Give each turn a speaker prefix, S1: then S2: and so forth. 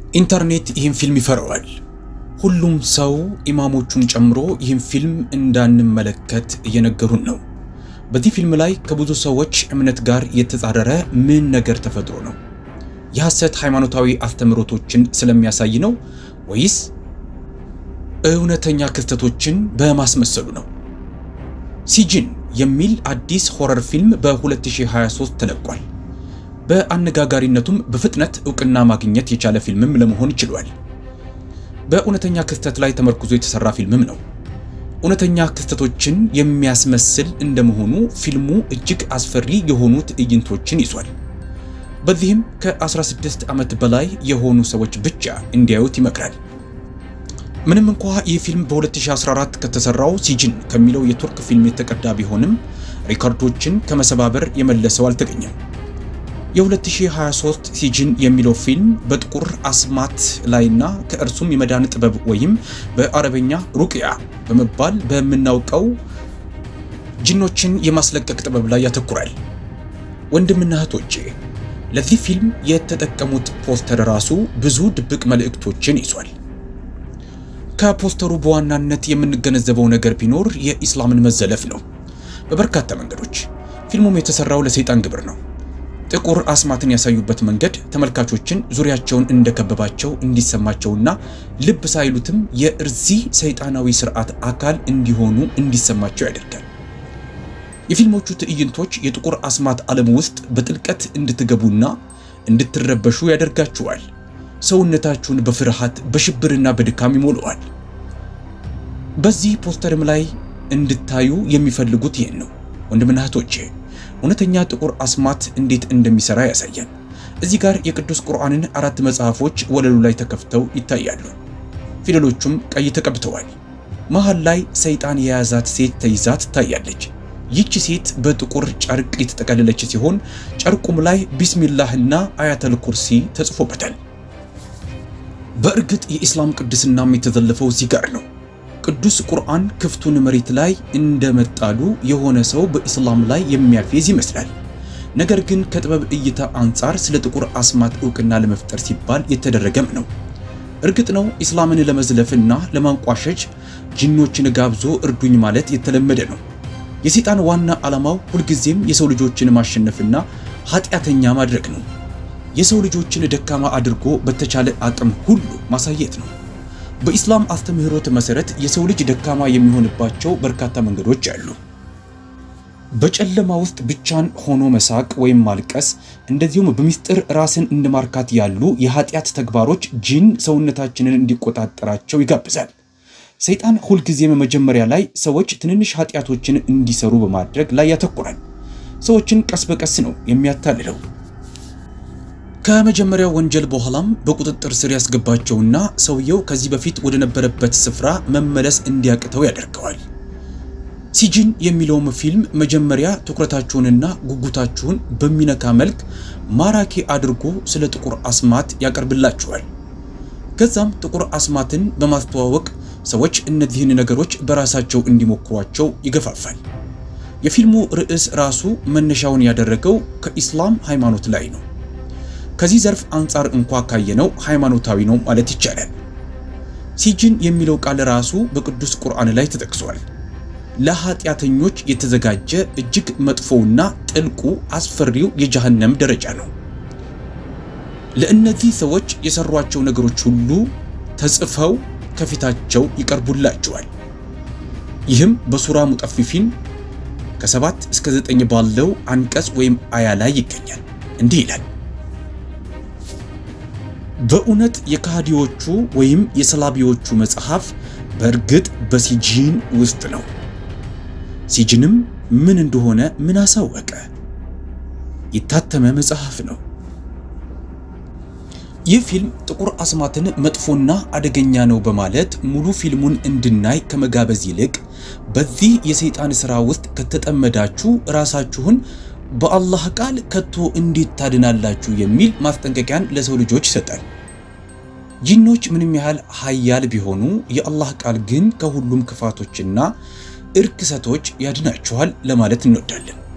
S1: ኢንተርኔት ይህን ፊልም ይፈራዋል። ሁሉም ሰው ኢማሞቹን ጨምሮ ይህን ፊልም እንዳንመለከት እየነገሩን ነው። በዚህ ፊልም ላይ ከብዙ ሰዎች እምነት ጋር የተጻረረ ምን ነገር ተፈጥሮ ነው? የሐሰት ሃይማኖታዊ አስተምህሮቶችን ስለሚያሳይ ነው ወይስ እውነተኛ ክስተቶችን በማስመሰሉ ነው? ሲጅን የሚል አዲስ ሆረር ፊልም በ2023 ተለቋል። በአነጋጋሪነቱም በፍጥነት እውቅና ማግኘት የቻለ ፊልምም ለመሆን ችሏል። በእውነተኛ ክስተት ላይ ተመርኩዞ የተሰራ ፊልምም ነው። እውነተኛ ክስተቶችን የሚያስመስል እንደመሆኑ ፊልሙ እጅግ አስፈሪ የሆኑ ትዕይንቶችን ይዟል። በዚህም ከ16 ዓመት በላይ የሆኑ ሰዎች ብቻ እንዲያዩት ይመክራል። ምንም እንኳ ይህ ፊልም በ2014 ከተሰራው ሲጅን ከሚለው የቱርክ ፊልም የተቀዳ ቢሆንም ሪካርዶችን ከመሰባበር የመለሰው አልተገኘም። የ2023 ሲጅን የሚለው ፊልም በጥቁር አስማት ላይና ከእርሱም የመዳን ጥበብ ወይም በአረበኛ ሩቅያ በመባል በምናውቀው ጅኖችን የማስለቀቅ ጥበብ ላይ ያተኩራል። ወንድምና እህቶቼ ለዚህ ፊልም የተጠቀሙት ፖስተር ራሱ ብዙ ድብቅ መልእክቶችን ይዟል። ከፖስተሩ በዋናነት የምንገነዘበው ነገር ቢኖር የኢስላምን መዘለፍ ነው። በበርካታ መንገዶች ፊልሙም የተሰራው ለሰይጣን ግብር ነው። ጥቁር አስማትን ያሳዩበት መንገድ ተመልካቾችን ዙሪያቸውን እንደከበባቸው እንዲሰማቸውና ልብ ሳይሉትም የእርዚህ ሰይጣናዊ ስርዓት አካል እንዲሆኑ እንዲሰማቸው ያደርጋል። የፊልሞቹ ትዕይንቶች የጥቁር አስማት ዓለም ውስጥ በጥልቀት እንድትገቡና እንድትረበሹ ያደርጋችኋል። ሰውነታችሁን በፍርሃት በሽብርና በድካም ይሞለዋል። በዚህ ፖስተርም ላይ እንድታዩ የሚፈልጉት ይህን ነው ወንድምና እህቶቼ እውነተኛ ጥቁር አስማት እንዴት እንደሚሰራ ያሳያል። እዚህ ጋር የቅዱስ ቁርአንን አራት መጽሐፎች ወለሉ ላይ ተከፍተው ይታያሉ። ፊደሎቹም ቀይ ተቀብተዋል። መሃል ላይ ሰይጣን የያዛት ሴት ተይዛ ትታያለች። ይህች ሴት በጥቁር ጨርቅ የተጠቀለለች ሲሆን ጨርቁም ላይ ቢስሚላህና አያተል ኩርሲ ተጽፎበታል። በእርግጥ የኢስላም ቅድስናም የተዘለፈው እዚህ ጋር ነው። ቅዱስ ቁርአን ክፍቱን መሬት ላይ እንደመጣሉ የሆነ ሰው በኢስላም ላይ የሚያፌዝ ይመስላል። ነገር ግን ከጥበብ እይታ አንጻር ስለ ጥቁር አስማት ዕውቅና ለመፍጠር ሲባል የተደረገም ነው። እርግጥ ነው ኢስላምን ለመዝለፍና ለማንቋሸሽ ጂኖችን ጋብዞ እርዱኝ ማለት የተለመደ ነው። የሰይጣን ዋና ዓላማው ሁልጊዜም የሰው ልጆችን ማሸነፍና ኃጢአተኛ ማድረግ ነው። የሰው ልጆችን ደካማ አድርጎ በተቻለ አቅም ሁሉ ማሳየት ነው። በኢስላም አስተምህሮት መሰረት የሰው ልጅ ደካማ የሚሆንባቸው በርካታ መንገዶች አሉ። በጨለማ ውስጥ ብቻን ሆኖ መሳቅ ወይም ማልቀስ፣ እንደዚሁም በሚስጥር ራስን እንደማርካት ያሉ የኃጢአት ተግባሮች ጂን ሰውነታችንን እንዲቆጣጠራቸው ይጋብዛል። ሰይጣን ሁልጊዜም መጀመሪያ ላይ ሰዎች ትንንሽ ኃጢአቶችን እንዲሰሩ በማድረግ ላይ ያተኩራል። ሰዎችን ቀስ በቀስ ነው የሚያታልለው። ከመጀመሪያው ወንጀል በኋላም በቁጥጥር ስር ያስገባቸውና ሰውየው ከዚህ በፊት ወደ ነበረበት ስፍራ መመለስ እንዲያቅተው ያደርገዋል። ሲጅን የሚለውም ፊልም መጀመሪያ ትኩረታችሁንና ጉጉታችሁን በሚነካ መልክ ማራኪ አድርጎ ስለ ጥቁር አስማት ያቀርብላችኋል። ከዛም ጥቁር አስማትን በማስተዋወቅ ሰዎች እነዚህን ነገሮች በራሳቸው እንዲሞክሯቸው ይገፋፋል። የፊልሙ ርዕስ ራሱ መነሻውን ያደረገው ከኢስላም ሃይማኖት ላይ ነው። ከዚህ ዘርፍ አንጻር እንኳ ካየነው ሃይማኖታዊ ነው ማለት ይቻላል። ሲጅን የሚለው ቃል ራሱ በቅዱስ ቁርአን ላይ ተጠቅሷል። ለኃጢአተኞች የተዘጋጀ እጅግ መጥፎውና ጥልቁ አስፈሪው የጀሃነም ደረጃ ነው። ለእነዚህ ሰዎች የሰሯቸው ነገሮች ሁሉ ተጽፈው ከፊታቸው ይቀርቡላቸዋል። ይህም በሱራ ሙጠፊፊን ከሰባት እስከ ዘጠኝ ባለው አንቀጽ ወይም አያ ላይ ይገኛል። እንዲህ ይላል በእውነት የካህዲዎቹ ወይም የሰላቢዎቹ መጽሐፍ በእርግጥ በሲጂን ውስጥ ነው። ሲጅንም ምን እንደሆነ ምን አሳወቀ? የታተመ መጽሐፍ ነው። ይህ ፊልም ጥቁር አስማትን መጥፎና አደገኛ ነው በማለት ሙሉ ፊልሙን እንድናይ ከመጋበዝ ይልቅ በዚህ የሰይጣን ሥራ ውስጥ ከተጠመዳችሁ ራሳችሁን በአላህ ቃል ከቶ እንዴት ታድናላችሁ የሚል ማስጠንቀቂያን ለሰው ልጆች ይሰጣል። ጂኖች ምንም ያህል ኃያል ቢሆኑ የአላህ ቃል ግን ከሁሉም ክፋቶችና እርክሰቶች ያድናችኋል ለማለት እንወዳለን።